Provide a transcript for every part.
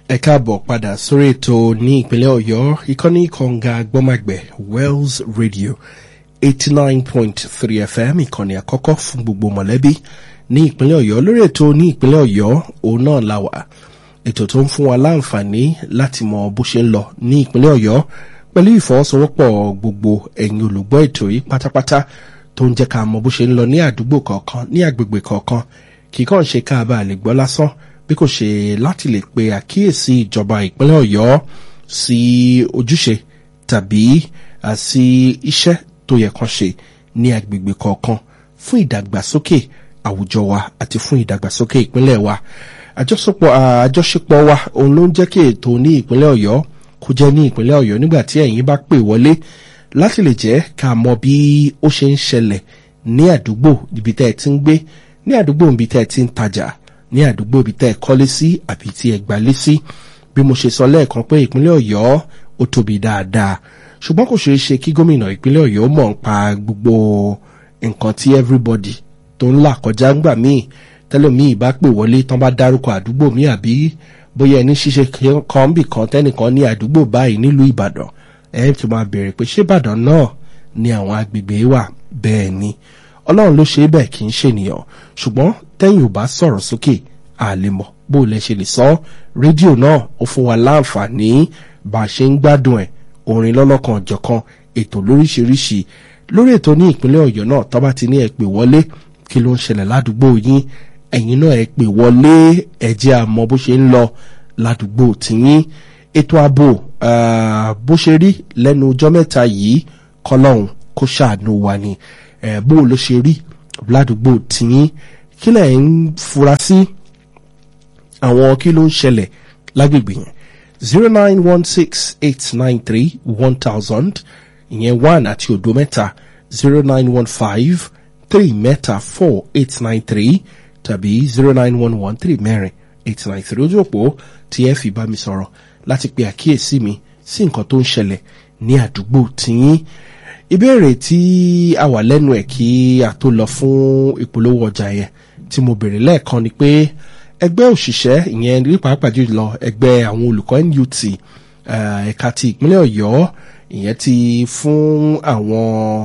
ẹ káàbọ̀ padà sórí ètò ní ìpínlẹ̀ ọ̀yọ́ ìkànnì kọ̀ǹga gbọ́màgbẹ̀ wells radio eighty nine point three fm ìkànnì àkọ́kọ́ fún gbogbo mọ̀lẹ́bí ní ìpínlẹ̀ ọ̀yọ́ lórí ètò ní ìpínlẹ̀ ọ̀yọ́ òun náà la wà ètò tó ń fún wa láǹfààní láti mọ bó ṣe ń lọ ní ìpínlẹ̀ ọ̀yọ́ pẹ̀lú ìfọwọ́sowọ́pọ̀ gbogbo ẹ̀yin olùgbọ́ ètò yìí pátápátá tó ń jẹ́ ká mọ bó ṣe ń lọ ní àdúgbò kọ̀ọ̀kan ní agbègbè kọ̀ọ̀kan kì í kàn ṣe ká bá lè gbọ́ lásán bí kò ṣe láti lè pe àkíyèsí ìjọba ìpínlẹ̀ ọ̀yọ́ sí ojúṣe tàbí sí iṣẹ́ tó yẹ kan ṣe ní agbègbè kọ̀ọ̀kan fún ìdàgbàsókè àwùjọ wa àti fún ìdàgbàsókè ìpínlẹ̀ wa àjọṣepọ̀ àjọṣepọ̀ wa òun ló ń jẹ́ kí ètò ní ìpínlẹ̀ ọ̀yọ́ kó jẹ́ ní ìpínlẹ̀ ọ̀yọ́ nígbà tí ẹ̀yin bá pè wọlé láti lè jẹ́ ká mọ bí ó ṣe ń ṣẹlẹ̀ ní àdúgbò ibi tẹ́ ẹ ti ń gbé ní àdúgbò ibi tẹ́ ẹ ti ń tajà ní àdúgbò ibi tẹ́ ẹ kọ́lé sí àbí tí ẹ gbalé sí bí mo ṣe sọ lẹ́ẹ̀kan pé ìpínlẹ̀ ọ̀yọ́ ó tóbi dáadáa ṣùgbọ́n kò ṣeé ṣe kí gómìnà ìpínlẹ̀ ọ̀yọ́ mọ̀ ń pa gbogbo nǹkan tí everybody tó ń là kọjá ńgbà míì tẹ́lẹ̀míì bá pè wọlé tán bá dárúkọ àdúgbò míì àbí bóyá ẹni ṣíṣe kan bì kan tẹ́nìkan ní àdúgbò báyìí nílùú ìbàdàn ẹ ti máa bèèrè pé ṣé ìbàdàn náà ni àwọn agbègbè wà bẹ́ẹ̀ ni ọlọ́run ló ṣe é bẹ́ẹ̀ kì í ṣènìyàn ṣùgbọ́n tẹ́yìn ò bá sọ̀rọ̀ sókè àlè mọ̀ bó lẹ ṣe lè sọ rédíò náà ó fún wa láǹfààní bá a ṣe ń gbádùn ẹ̀ orin lọ́lọ́kan ọ̀jọ̀kan ètò lóríṣiríṣi lórí ètò ní ìpínlẹ̀ ọ̀yọ́ náà tọ́ba ti ní ẹ pè wọlé kí ló ń ṣẹlẹ̀ ládùúgbò yín ẹ̀yin náà ẹ pè wọlé ẹ̀jẹ̀ àmọ́ bó ṣe ń lọ ládùúgbò tìyín ètò ààbò bó ṣe rí lẹ́nu ọjọ́ mẹ́ta yìí kọ́lọ́hún kó ṣàánú wa ni bó ló ṣe rí ládùúgbò tìyín kí lẹ̀ ń fura sí àwọn kí ló ń ṣẹlẹ̀ lágbègbè yẹn zero nine one six eight nine three one thousand ìyẹn one àti òdo mẹ́ta zero nine one five three mẹ́ta four eight nine three tàbí zero nine one one three mẹ́rin eight nine three ojú òpó tí ẹ fi bá mi sọ̀rọ̀ láti pe àkíyèsí mi sí nǹkan tó ń ṣẹlẹ̀ ní àdúgbò tiyín ìbéèrè tí a wà lẹ́nu ẹ̀ kí a tó lọ fún ìpolówó ọjà yẹn tí mo bèrè lẹ́ẹ̀kan ni pé ẹgbẹ́ òṣìṣẹ́ ìyẹn ní pàápàá jùlọ ẹgbẹ́ àwọn olùkọ́ NUT ẹ̀ka ti ìpínlẹ̀ ọ̀yọ́ ìyẹn ti fún àwọn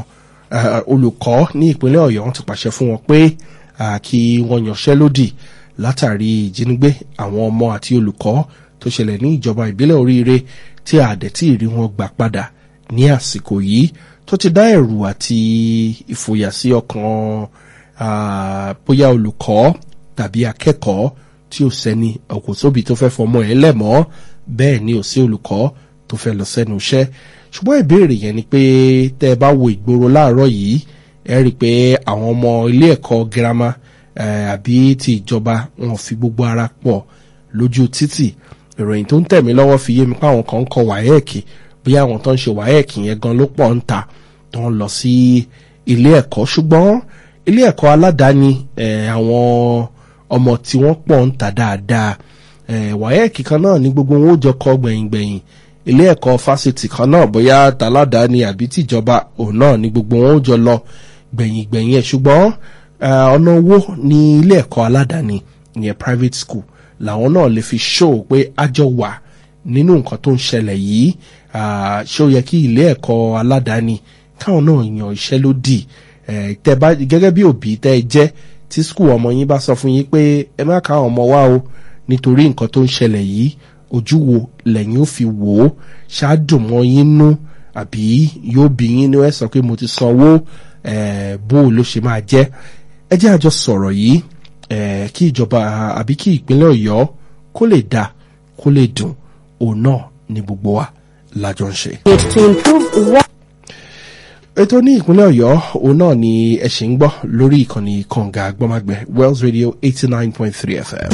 olùkọ́ ní ìpínlẹ̀ ọ̀yọ́ wọ́n ti pàṣẹ fún wọn pé kí wọ́n yanṣẹ́lódì látàrí ìjínigbé àwọn ọmọ àti olùkọ́ tó ṣẹlẹ̀ ní ìjọba ìbílẹ̀ oríire tí àdẹ̀tí ìrí wọn gbà padà ní àsìkò yìí tó ti dá ẹ̀rù àti ìfòyà sí ọkàn bóyá olùkọ́ tàbí akẹ́kọ̀ọ́ tí ò sẹ́ni ọkọ̀ sóbi tó fẹ́ fọmọ ẹ̀ lẹ́mọ́ bẹ́ẹ̀ ni ò sí olùkọ́ tó fẹ́ lọ sẹ́nu iṣẹ́ ṣùgbọ́n ìbéèrè yẹn ni pé tẹ́ ẹ bá wo ìgboro láàárọ̀ yìí ẹ rí i pé àwọn ọmọ ilé ẹ̀kọ́ girama àbí ti ìjọba wọn fi gbogbo ara pọ̀ lójú títì ìròyìn tó ń tẹ̀mí lọ́wọ́ fi yé mi pé àwọn kan ń kọ wáyẹ̀kì bí àwọn tó ń ṣe wáyẹ̀kì yẹn gan ló pọ̀ ń ta tó ń lọ sí ilé ẹ̀kọ́ ṣùgbọ́n ilé ẹ̀kọ́ aládàáni àwọn ọmọ tí wọ́n pọ̀ ń ta dáadáa wáyẹ̀kì kan náà ní gbogbo wọn ó jọ kọ gbẹ̀yìngbẹ̀yìn ilé ẹ̀kọ́ fásitì kan náà bóyá tàládàáni àbí tìjọba òun náà ní gbogbo wọn ó jọ lọ gbẹ̀yìngbẹ̀yìn ẹ̀ ṣùgbọ́n ọ̀nà owó ní ilé ẹ̀kọ́ aládàáni ìyẹn private school làwọn náà lè fi show pé àjọ wà nínú nǹkan tó ń ṣẹlẹ̀ yìí ṣé ó yẹ kí ilé ẹ̀kọ́ aládàáni káwọn náà yan iṣẹ́ lódì tẹ́ bá gẹ́gẹ́ bí òbí tẹ́ ẹ jẹ́ tí skul ọmọ yín bá sọ fún yín pé ẹ má ká ọmọ wá o nítorí nǹkan tó ń ṣẹlẹ̀ yìí ojú wo lẹ́yìn ó fi wò ó ṣáàdùn mọ́ yín nú àbí yóò bí yín ní ẹ sọ pé mo ti sanwó bó o ló ṣe máa jẹ́ ẹ jẹ́ àjọ sọ̀rọ̀ yìí kí ìjọba àbí kí ìpínlẹ̀ ọ̀yọ́ kó lè dáa kó lè dùn òun náà ní gbogbo wa lájọ ń ṣe. ètò ní ìpínlẹ̀ ọ̀yọ́ òun náà ni ẹ ṣì ń gbọ́ lórí ìkànnì kànga gbọ́mágbẹ́ wells radio eighty nine point three fm.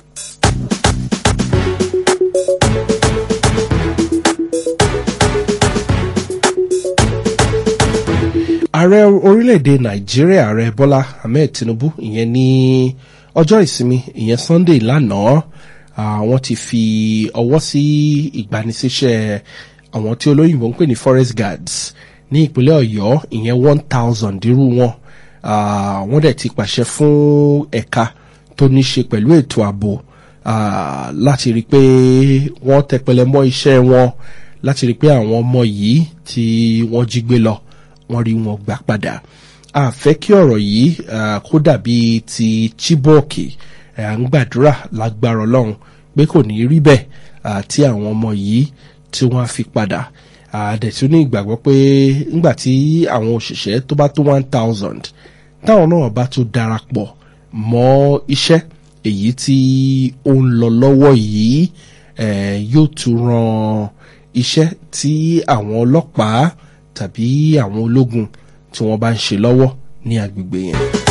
ààrẹ orílẹ̀-èdè nàìjíríà ààrẹ bọ́lá ahmed tinubu ìyẹn ní ọjọ́ ìsinmi ìyẹn sunday lánàá àwọn ti fi ọwọ́ sí ìgbanisíṣẹ́ àwọn tí olóyìnbó ń pè ní forest guards ní ìpínlẹ̀ ọ̀yọ́ ìyẹn one thousand irú wọn wọ́n dẹ̀ ti pàṣẹ fún ẹ̀ka tó ní ṣe pẹ̀lú ètò ààbò ah, láti rí i pé wọ́n tẹpẹlẹ mọ́ iṣẹ́ wọn láti rí i pé àwọn ọmọ yìí tí wọ́n jí gbé lọ wọ́n rí wọn gbà padà a fẹ́ kí ọ̀rọ̀ yìí ah, kó dàbí ti Chibok à ń gbàdúrà lágbára ọlọ́run pé kò ní rí bẹ́ẹ̀ ah, tí àwọn ọmọ yìí tí wọ́n á fi padà àdẹ̀tún ní ìgbàgbọ́ pé ńgbà tí àwọn òṣìṣẹ́ tó bá tó one thousand táwọn náà bá tó darapọ̀ mọ́ iṣẹ́ èyí tí ó ń lọ lọ́wọ́ yìí eh, yóò tún ran iṣẹ́ tí àwọn ọlọ́pàá tàbí àwọn ológun tí wọ́n bá ń ṣe lọ́wọ́ ní agbègbè yẹn.